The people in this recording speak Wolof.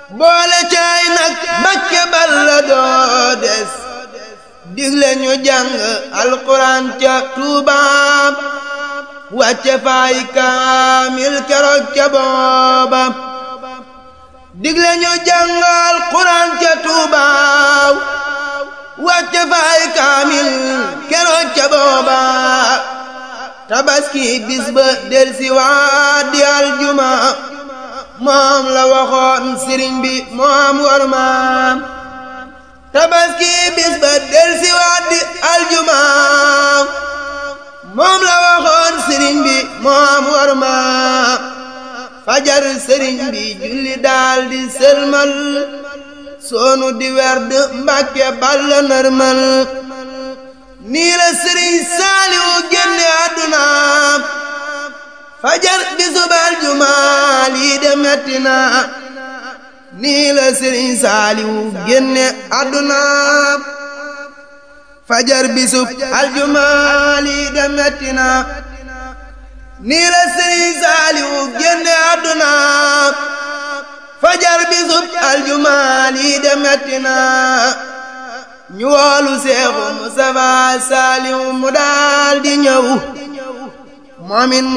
boole caay nag Mbàkke balla doo des digle ñu jàng alquran ca tuubaam wàcce faay kaamil keroog ca booba digle ñu jàng alquran ca tuubaaw wàcce faay kaamil keroog ca booba tabaski bis ba del si waat di aljuma moom la waxoon sëriñ bi moom war maam tabaski bis ba del si waat di aljuma moom la waxoon sëriñ bi moom war maam fajar sëriñ bi julli daal di sëlmal soonu di werd mbàkke balla nërmal nii la sëriñ saaliwu génne àdduna fajar bisub aljuma lii de metti na nii la sëriñ saaliwu génne àdduna fajar bisub aljuma lii de metti na nii la sëriñ saaliwu génne àdduna fajar bisub aljuma lii de metti na ñu woolu seexu Mustafa saaliwu mu daal di ñëw moomin